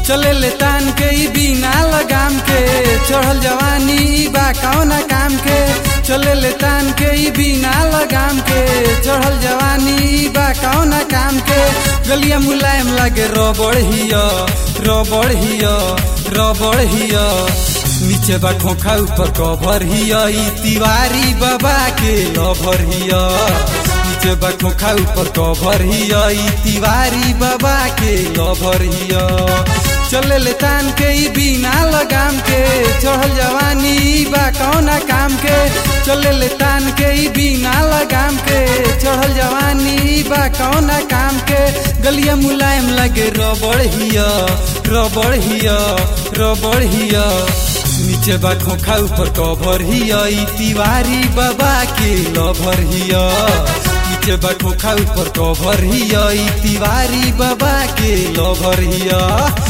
चले ले तान के ई बिना लगाम के चढ़ल जवानी ई बा कौना काम के चले ले तान के ई बिना लगाम के चढ़ल जवानी ई बा कौना काम के गलिया मुलायम लागे रबड़ हिया रबड़ हिया रबड़ हिया नीचे बा खोखा ऊपर कवर हिया ई तिवारी बाबा के लभर हिया नीचे बा खोखा ऊपर कवर हिया ई तिवारी बाबा के लभर हिया चले ले तान के ई बिना लगाम के चढ़ल जवानी ई बा कौना काम के चले ले तान के ई बिना लगाम के चढ़ल जवानी ई बा कौना काम के गलिया मुलायम लगे रबड़ हिया रबड़ हिया रबड़ हिया नीचे बा खोखा ऊपर कवर हिया ई तिवारी बाबा के लभर हिया नीचे बा खोखा ऊपर कवर हिया ई तिवारी बाबा के लभर हिया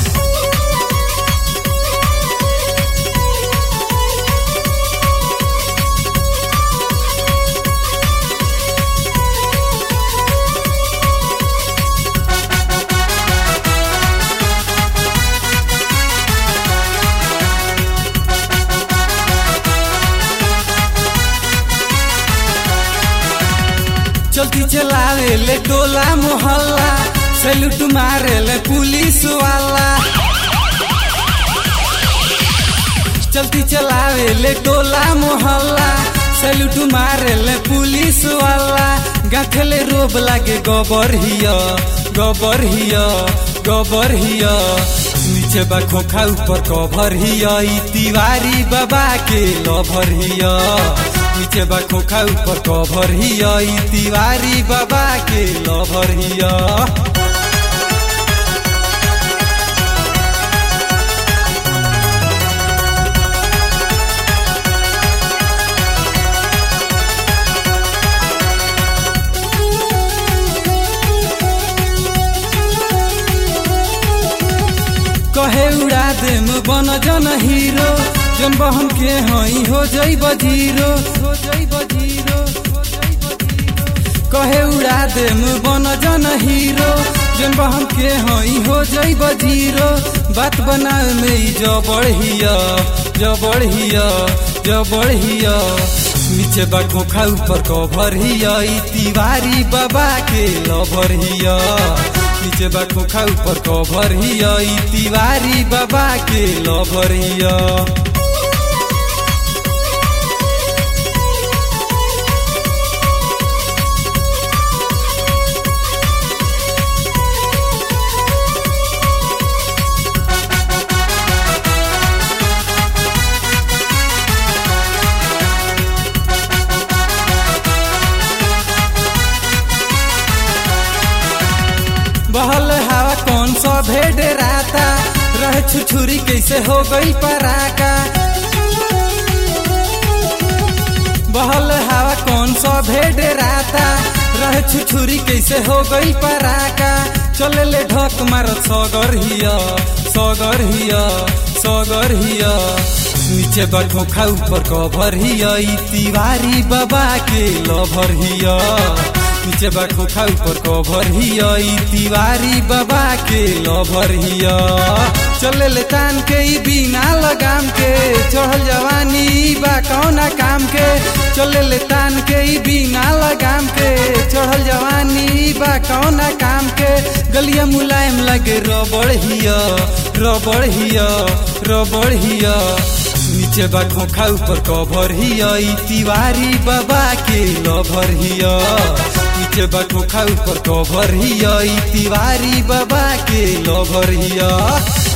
चलती चलावे ले टोला मोहल्ला सैल्यूट मारे ले पुलिस वाला चलती चलावे ले टोला मोहल्ला सैल्यूट मारे ले पुलिस वाला गाथले रोब लागे गोबर हिया गोबर हिया गोबर हिया नीचे बा खोखा ऊपर कवर हिया ई तिवारी बाबा के लभर हिया नीचे बा खोखा ऊपर कवर हिया ई तिवारी बाबा के लभर हिया कहे उड़ा देम बन जन हीरो जन बहन के हई हो जइब जीरो हो जइब जीरो कहे उड़ा देम बन जन हीरो जन बहन के हई हो जइब जीरो बात बनाए में ई जबड़ हिया जबड़ हिया जबड़ हिया नीचे बा खोखा ऊपर कवर हिया ई तिवारी बाबा के लभर हिया नीचे बा खोखा ऊपर कवर हिया ई तिवारी बाबा के लभर हिया बहल हवा कौन सा भेड़ राता रह छुछुरी कैसे हो गई पराका बहल हवा कौन सा भेड़ राता रह छुछुरी कैसे हो गई पराका चले ले ढक मारत सगर हिया सगर हिया सगर हिया नीचे बा खोखा ऊपर कवर हिया ई तिवारी बाबा के लभर हिया नीचे बा खोखा ऊपर कवर हिया ई तिवारी बाबा के लभर हिया चले ले तान के ई बिना लगाम के चढ़ल जवानी ई बा कौना काम के चले ले तान के ई बिना लगाम के चढ़ल जवानी ई बा कौना काम के गलिया मुलायम लगे रबड़ हिया रबड़ हिया रबड़ हिया नीचे बा खोखा ऊपर कवर हिया ई तिवारी बाबा के लभर हिया नीचे बा खोखा ऊपर कवर हिया ई तिवारी बाबा के लभर हिया